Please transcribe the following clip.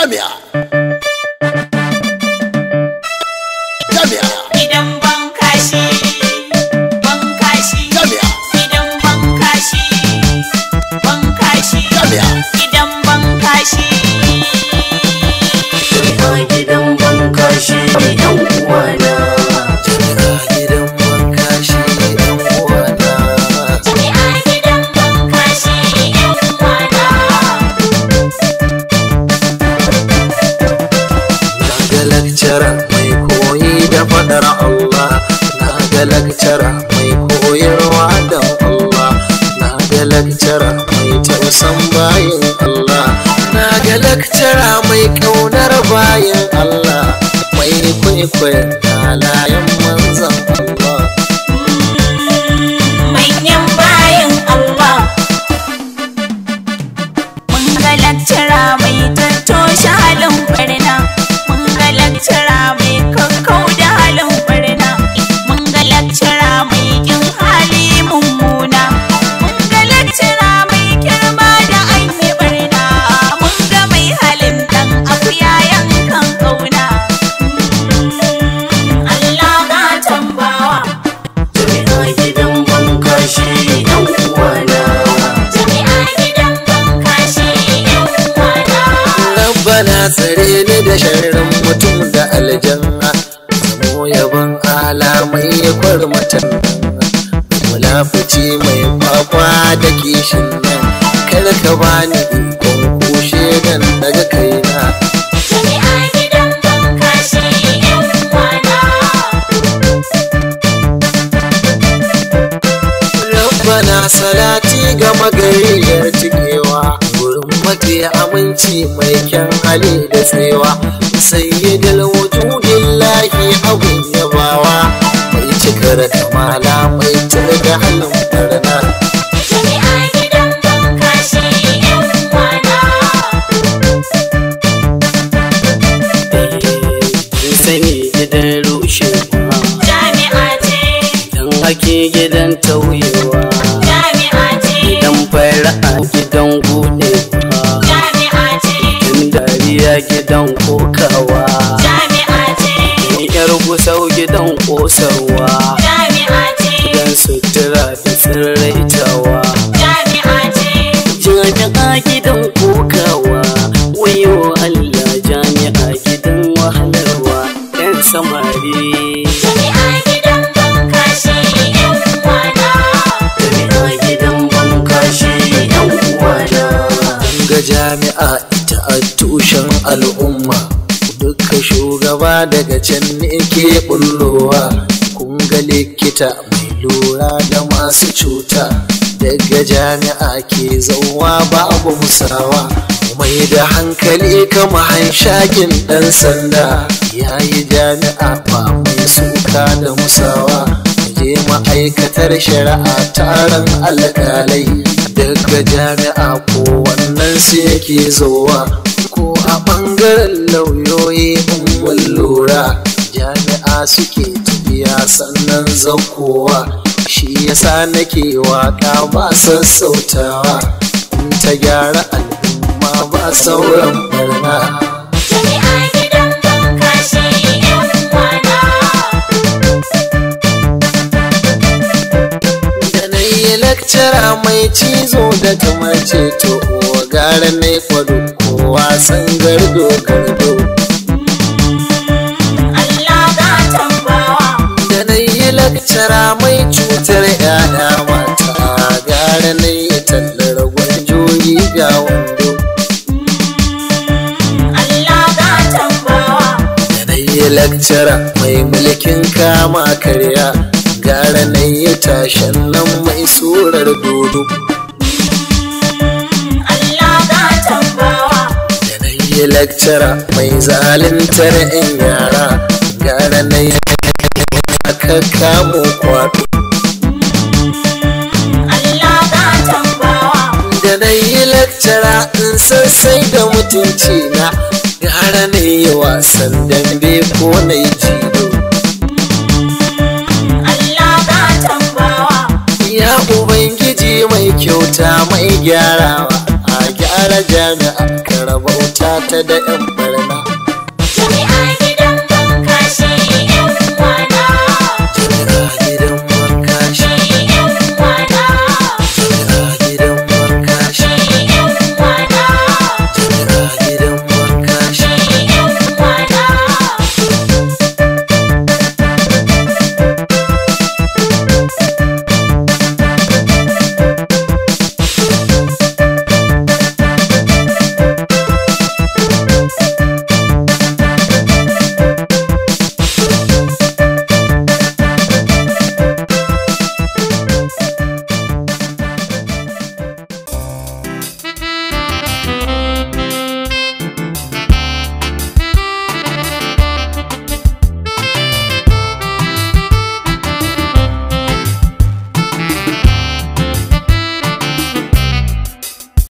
jami'a jami'a Gidan bankashi, bankashi, jami'a gidan bankashi, bankashi, jami'a gidan bankashi. Jami'a gidan banka shi ne ɗan uwana. Jami'a gidan banka shi ne ɗan uwana. Jami'a gidan bankashi, ‘yan uwana. Na ga lakcara mai koyi da faɗar Allah. Na ga lakcara mai koyarwa da Allah. Na ga lakcara mai tausan bayin Allah. Na ga lakcara mai ƙaunar bayin Allah. Mai kwaikwayon halayen manzan Allah. Manyan bayan Allah. Mun ga lakcara mai tattoshe halin barna. Mun ga lakcara mai kakkau da halin barna. Mun ga lakcara mai kin hali mummuna. Mun ga lakcara mai girma da an yi barna. Mun ga mai halin dan akuya yankan kauna. Allah ga tambawa. Jami'a gidan banka shi ne ɗan uwana. Jami'a gidan bankashi ‘yan uwana. Rabbana tsare ni da sharrin mutum da aljanna Zamo yaban alamai ya kwarmatan Mulafuci mai kwakwa da kishin nan Kar ka bani ikon kushe dan daga kaina Jami'a gidan bankashi ‘yan uwana. Rabbana salati ga magariyar cikewa Gurin mafi aminci mai kyan hali da tsewa Sayyidul wujudillahi abin yabawa Mai cikar kamala mai da halin barna Jami'a gidan bankashi ‘yan uwana. sani gidan rushewa Jami'a ce, dan hake gidan tauyewa jami'a ce, gidan fara'a gidan gudewa jami'a ce, gidan dariya gidan kokawa jami'a ce, yar gusau gidan kosarwa jami'a ce, gidan sutura da tsirraitawa jami'a ce. jami'a gidan kokawa wayo allah jami'a gidan wahalarwa yan samari Jami'a gidan bankashi ‘yan uwana. jami'a gidan banka shi yan uwana ga jami'a ita a tushen al'umma duka shugaba daga can ne ke bullowa kun ga likita mai lura da masu cuta daga jami'a ke zauwa babu musawa mai da hankali kama hanshakin ɗan sanda ya yi jami'a ba mai suka da musawa je ma'aikatar shari'a taron alƙalai daga jami'a ko wannan su yake zowa ko a ɓangaren lauyoyi in lura jami'a suke tafiya sannan zaukowa shi yasa nake waka ba sassautawa in ta gyara al'umma ba sauran barna Jami'a gidan bankashi ‘yan uwana. da na yi lakcara mai cizo da kamar ceto gara na yi kwado ko wasan gardo gardo Allah ga tambawa. da na yi lakcara mai cutar yaya mata gara na yi tallar gwanjoyi ga wando Allah ga tambawa. da na yi lakcara mai mulkin kama karya gara na yi tashen nan mai surar dodo Allah ga tambawa. da na yi lakcara mai zaluntar 'yan yara gara na yi aka kamo kwaɗo Allah ga tambawa. da na yi lakcara in sassai da mutunci na gara na yi wasan dambe ko na yi jido Allah ga tambawa. ya ubangiji mai kyauta mai gyarawa a gyara jami'a kara rabauta ta da yan